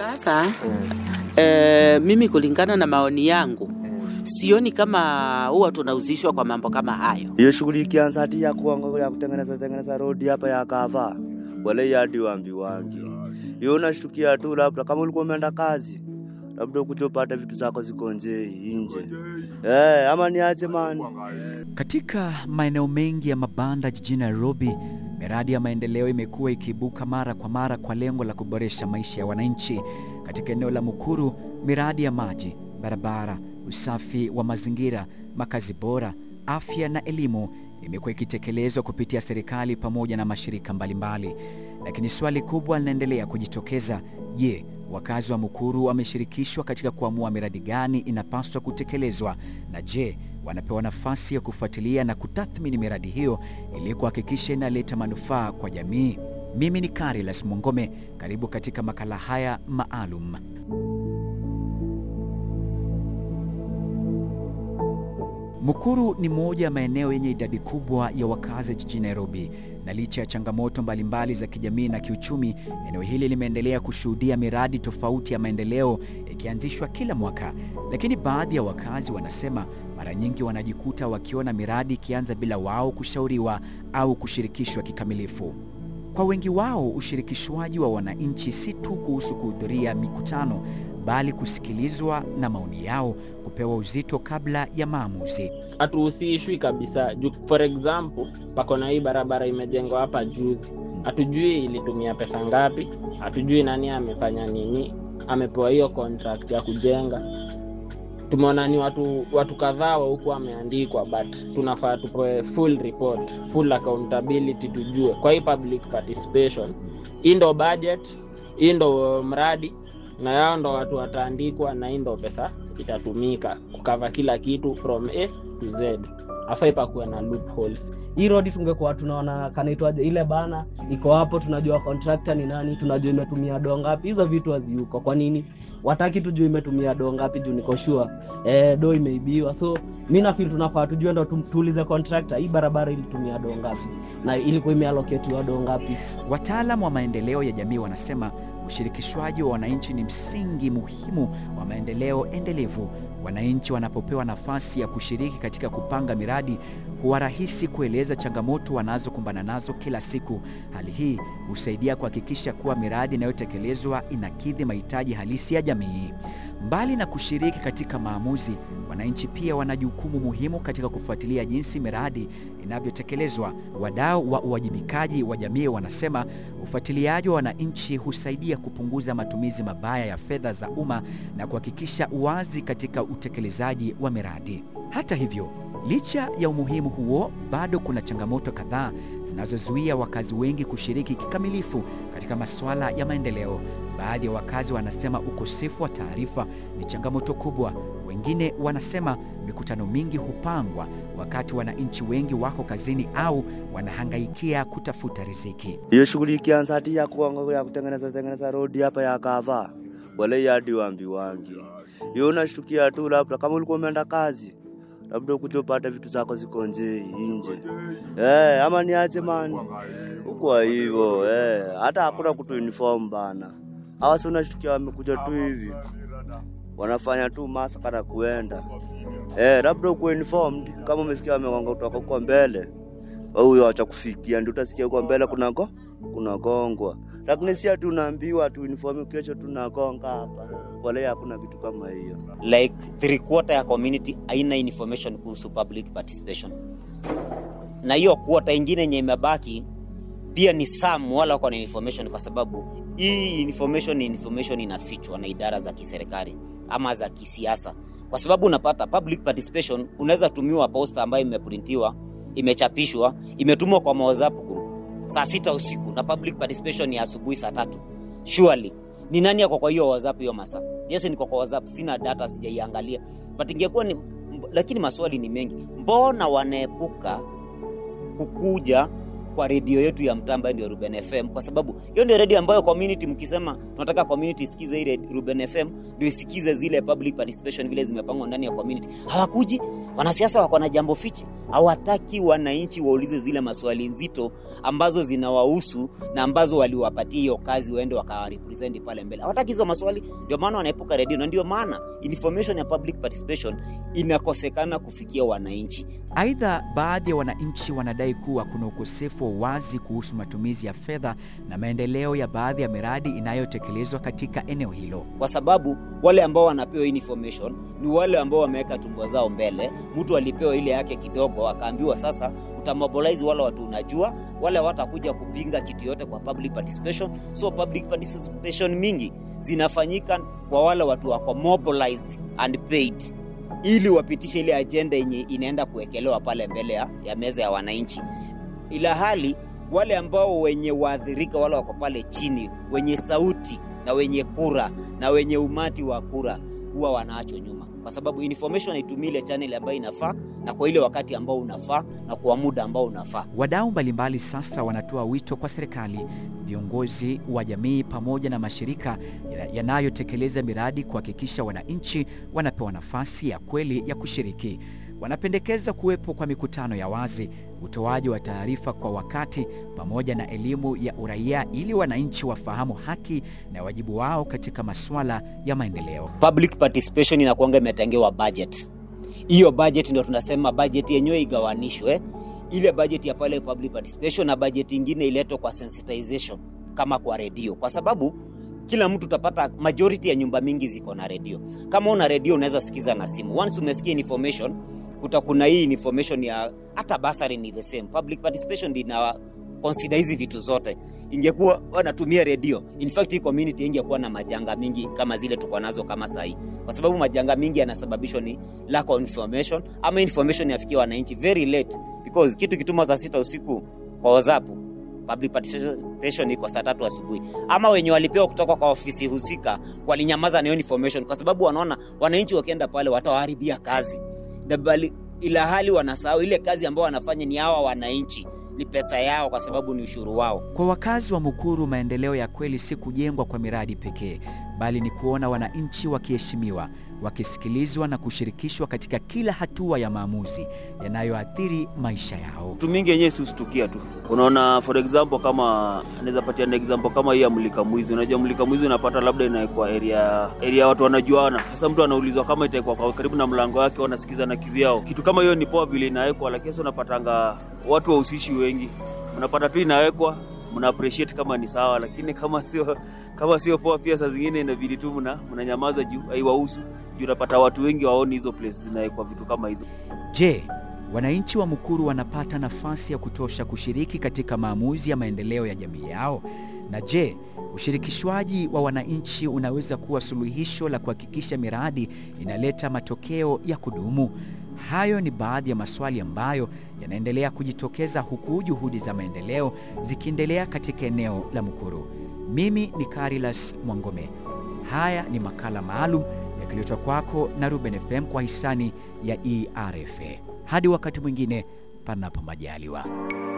Sasa eh, mimi kulingana na maoni yangu sioni kama huwa tunahusishwa kwa mambo kama hayo. hiyo shughuli ikianza hati ya kuanga ya kutengeneza tengeneza rodi hapa ya kava wala yadi wambi wangi hiyo unashtukia tu, labda kama ulikuwa umeenda kazi, labda ukuja upate vitu zako ziko nje inje, eh, ama niache mani Katika maeneo mengi ya mabanda jijini Nairobi, miradi ya maendeleo imekuwa ikiibuka mara kwa mara kwa lengo la kuboresha maisha ya wananchi. Katika eneo la Mukuru, miradi ya maji, barabara, usafi wa mazingira, makazi bora, afya na elimu imekuwa ikitekelezwa kupitia serikali pamoja na mashirika mbalimbali. Lakini swali kubwa linaendelea kujitokeza: je, wakazi wa Mukuru wameshirikishwa katika kuamua miradi gani inapaswa kutekelezwa? Na je, wanapewa nafasi ya kufuatilia na kutathmini miradi hiyo ili kuhakikisha inaleta manufaa kwa jamii? Mimi ni Carilas Mwongome, karibu katika makala haya maalum. Mukuru ni moja ya maeneo yenye idadi kubwa ya wakazi jijini Nairobi, na licha ya changamoto mbalimbali za kijamii na kiuchumi, eneo hili limeendelea kushuhudia miradi tofauti ya maendeleo ikianzishwa kila mwaka. Lakini baadhi ya wakazi wanasema mara nyingi wanajikuta wakiona miradi ikianza bila wao kushauriwa au kushirikishwa kikamilifu. Kwa wengi wao, ushirikishwaji wa wananchi si tu kuhusu kuhudhuria mikutano, bali kusikilizwa na maoni yao kupewa uzito kabla ya maamuzi. hatuhusishwi kabisa juu for example pako na hii barabara imejengwa hapa juzi hatujui ilitumia pesa ngapi hatujui nani amefanya nini amepewa hiyo contract ya kujenga tumeona ni watu watu kadhaa wa huku wameandikwa but tunafaa tupewe full report full accountability tujue kwa hii public participation hii ndo budget hii ndo mradi na yao ndo watu wataandikwa na hii ndo pesa itatumika kukava kila kitu from a to z afai pakuwe na loopholes hii road tungekuwa tunaona kanaitwaje ile bana iko hapo tunajua contractor ni nani tunajua imetumia doo ngapi hizo vitu haziuko kwa nini wataki tujue imetumia doo ngapi juu niko sure eh, do imeibiwa so mi nafil tunafaa tujue ndo tu- tuulize contractor hii barabara ilitumia doo ngapi na ilikuwa imealoketiwa doo ngapi Wataalam wa maendeleo ya jamii wanasema ushirikishwaji wa wananchi ni msingi muhimu wa maendeleo endelevu. Wananchi wanapopewa nafasi ya kushiriki katika kupanga miradi, huwa rahisi kueleza changamoto wanazokumbana nazo kila siku. Hali hii husaidia kuhakikisha kuwa miradi inayotekelezwa inakidhi mahitaji halisi ya jamii. Mbali na kushiriki katika maamuzi, wananchi pia wana jukumu muhimu katika kufuatilia jinsi miradi inavyotekelezwa. Wadau wa uwajibikaji wa jamii wanasema ufuatiliaji wa wananchi husaidia kupunguza matumizi mabaya ya fedha za umma na kuhakikisha uwazi katika utekelezaji wa miradi. Hata hivyo, licha ya umuhimu huo, bado kuna changamoto kadhaa zinazozuia wakazi wengi kushiriki kikamilifu katika masuala ya maendeleo. Baadhi ya wakazi wanasema ukosefu wa taarifa ni changamoto kubwa. Wengine wanasema mikutano mingi hupangwa wakati wananchi wengi wako kazini au wanahangaikia kutafuta riziki. hiyo shughuli ikianza hati ya kuanga ya kutengeneza tengeneza rodi hapa ya kava wala yadi wambi wangi hiyo unashtukia tu, labda kama ulikuwa umeenda kazi, labda ukuja upate vitu zako ziko nje inje, eh, ama niache mani kwa hivyo eh, hata hakuna kutu uniform bana. Hawa si unashtukia wamekuja tu hivi wanafanya tu masaka na kuenda eh, labda uko uniformed kama umesikia wamegonga kutoka huko mbele, wewe huyo acha kufikia, ndio utasikia huko mbele kunako kunagongwa, lakini si ati unaambiwa tu uniform kesho tunagonga hapa, wala hakuna kitu kama hiyo. like three quarter ya community haina information kuhusu public participation na hiyo quarter ingine yenye imebaki pia ni some wala wako na information kwa sababu hii information ni information inafichwa na idara za kiserikali ama za kisiasa kwa sababu unapata public participation unaweza tumiwa posta ambayo imeprintiwa imechapishwa imetumwa kwa whatsapp group saa sita usiku na public participation ni asubuhi saa tatu surely ni nani ako kwa hiyo whatsapp hiyo masaa yes niko kwa whatsapp sina data sijaiangalia but ingekuwa ni lakini maswali ni mengi mbona wanaepuka kukuja kwa redio yetu ya mtaa ambayo ndio Ruben FM, kwa sababu hiyo ndio redio ambayo community, mkisema tunataka community isikize ile Ruben FM, ndio isikize zile public participation vile zimepangwa ndani ya community. Hawakuji, wanasiasa wako na jambo fiche, hawataki wananchi waulize zile maswali nzito ambazo zinawahusu na ambazo waliwapatia hiyo kazi waende wakawarepresent pale mbele. Hawataki hizo maswali, ndio maana wanaepuka redio, na ndio maana information ya public participation inakosekana kufikia wananchi. Aidha, baadhi ya wananchi wanadai kuwa kuna ukosefu wa uwazi kuhusu matumizi ya fedha na maendeleo ya baadhi ya miradi inayotekelezwa katika eneo hilo. kwa sababu wale ambao wanapewa hii information ni wale ambao wameweka tumbo zao mbele. Mtu alipewa ile yake kidogo, akaambiwa sasa utamobilize wale watu unajua, wale watakuja kupinga kitu yote kwa public participation. So public participation mingi zinafanyika kwa wale watu wako mobilized and paid ili wapitishe ile ajenda yenye inaenda kuwekelewa pale mbele ya, ya meza ya wananchi, ila hali wale ambao wenye waathirika wale wako pale chini, wenye sauti na wenye kura na wenye umati wa kura huwa wanaachwa nyuma, kwa sababu information haitumii ile channel ambayo inafaa na kwa ile wakati ambao unafaa na kwa muda ambao unafaa. Wadau mbalimbali sasa wanatoa wito kwa serikali, viongozi wa jamii pamoja na mashirika ya- yanayotekeleza miradi kuhakikisha wananchi wanapewa nafasi ya kweli ya kushiriki. Wanapendekeza kuwepo kwa mikutano ya wazi, utoaji wa taarifa kwa wakati pamoja na elimu ya uraia ili wananchi wafahamu haki na wajibu wao katika masuala ya maendeleo. Public participation inakuanga imetengewa budget. Hiyo budget ndio tunasema budget yenyewe igawanishwe, ile budget ya pale public participation na budget ingine iletwe kwa sensitization kama kwa redio, kwa sababu kila mtu utapata majority ya nyumba mingi ziko na redio. Kama una redio unaweza sikiza na simu. Once umesikia information, kuta kuna hii information ya hata basari ni the same. Public participation ndio ina consider hizi vitu zote. Ingekuwa wanatumia redio, in fact hii community ingekuwa na majanga mingi kama zile tuko nazo kama sahi, kwa sababu majanga mingi yanasababishwa ni lack of information ama information yafikia wananchi very late, because kitu kituma saa sita usiku kwa WhatsApp public participation iko saa tatu asubuhi, ama wenye walipewa kutoka kwa ofisi husika walinyamaza na hiyo information, kwa sababu wanaona wananchi wakienda pale watawaharibia kazi Na bali, ila hali wanasahau ile kazi ambao wanafanya ni hawa wananchi, ni pesa yao, kwa sababu ni ushuru wao. Kwa wakazi wa Mukuru, maendeleo ya kweli si kujengwa kwa miradi pekee, bali ni kuona wananchi wakiheshimiwa, wakisikilizwa na kushirikishwa katika kila hatua ya maamuzi yanayoathiri maisha yao. Vitu mingi yenyewe si ustukia tu. Unaona, for example, kama naweza patia na example kama hii ya mlika mwizi. Unajua mlika mwizi unapata labda inawekwa area area watu wanajuana. Sasa mtu anaulizwa kama itawekwa kwa karibu na mlango wake, wanasikiza na kivyao. Kitu kama hiyo ni poa vile inawekwa, lakini sasa unapatanga watu wahusishi wengi, unapata tu inawekwa mna appreciate kama ni sawa, lakini kama sio kama sio poa, pia saa zingine inabidi tu mna mnanyamaza juu haiwahusu, juu unapata watu wengi waoni hizo places zinawekwa vitu kama hizo. Je, wananchi wa Mukuru wanapata nafasi ya kutosha kushiriki katika maamuzi ya maendeleo ya jamii yao? Na je, ushirikishwaji wa wananchi unaweza kuwa suluhisho la kuhakikisha miradi inaleta matokeo ya kudumu? Hayo ni baadhi ya maswali ambayo yanaendelea kujitokeza huku juhudi za maendeleo zikiendelea katika eneo la Mukuru. Mimi ni Carilas Mwangome. Haya ni makala maalum yakiletwa kwako na Ruben FM kwa hisani ya ERFA. Hadi wakati mwingine, panapo majaliwa.